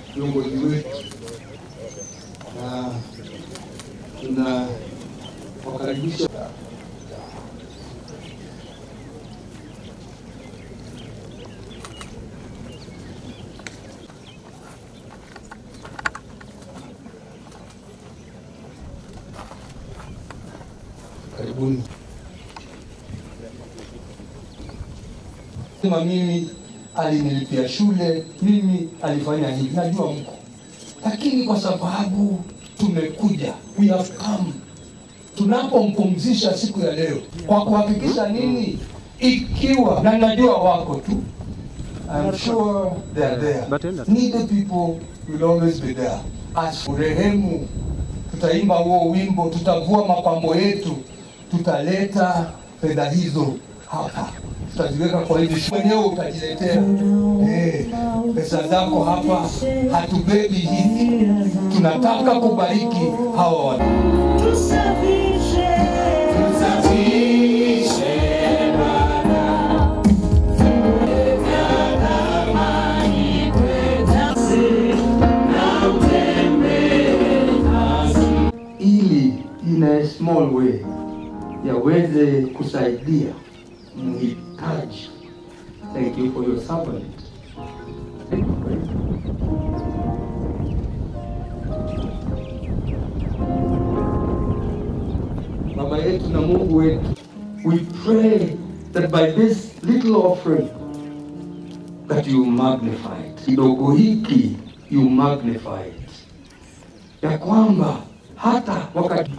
viongozi wetu, na tuna wakaribisha karibuni. Sema mimi alinilipia shule, mimi alifanya hivi, najua mko, lakini kwa sababu tumekuja, we have come, tunapompumzisha siku ya leo kwa kuhakikisha nini, ikiwa na najua wako tu I'm sure they are there. Needy people will always be there. As rehemu, tutaimba huo wimbo, tutavua mapambo yetu, tutaleta fedha hizo hapa, tutaziweka kwa hivi, mwenyewe utajiletea eh, pesa zako hapa. Hatubebi hizi, tunataka kubariki hawa watu. ili in a small way yaweze kusaidia mhitaji. Thank you for your servant. Thank you for it. Baba yetu na Mungu wetu, we pray that by this little offering that you magnify it. Kidogo hiki you magnify it. Ya kwamba hata wakati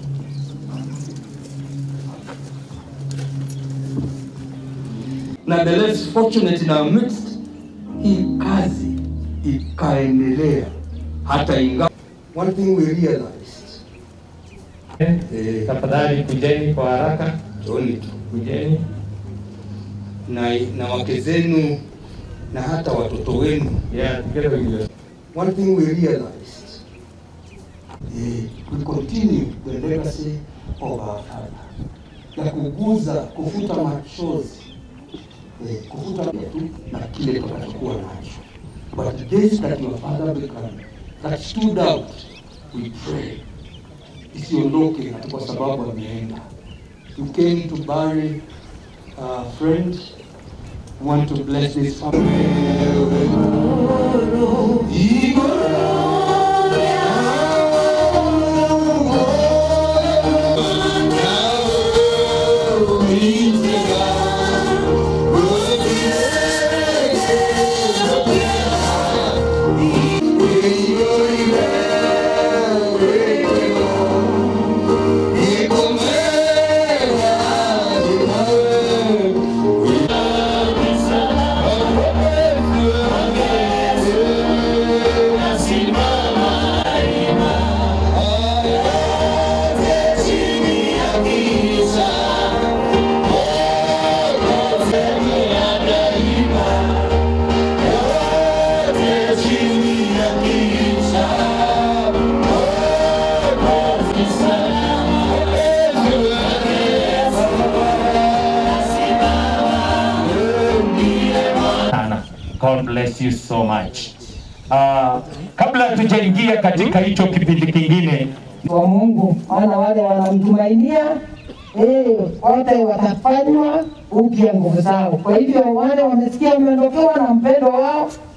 na the less fortunate in our midst, hii kazi ikaendelea hata ingawa. One thing we realized, eh, Tafadhali kujeni kwa haraka, Tony tu kujeni. na, na wake zenu na hata watoto wenu. Yeah, together with you. One thing we realized, eh, we continue the legacy of our father, ya kuguza, kufuta machozi, eh, kufuta tu na kile tutakachokuwa nacho. But this that your father became, that stood out, we pray, isiondoke ati kwa sababu ameenda. You came to bury a friend, want to bless this family. sana. God bless you so much. Uh, kabla tujaingia katika hicho kipindi kingine, wa Mungu, maana wale wanamtumainia eh, wote watafanywa upya nguvu zao. Kwa hivyo wale wamesikia wameondokewa na mpendo wao,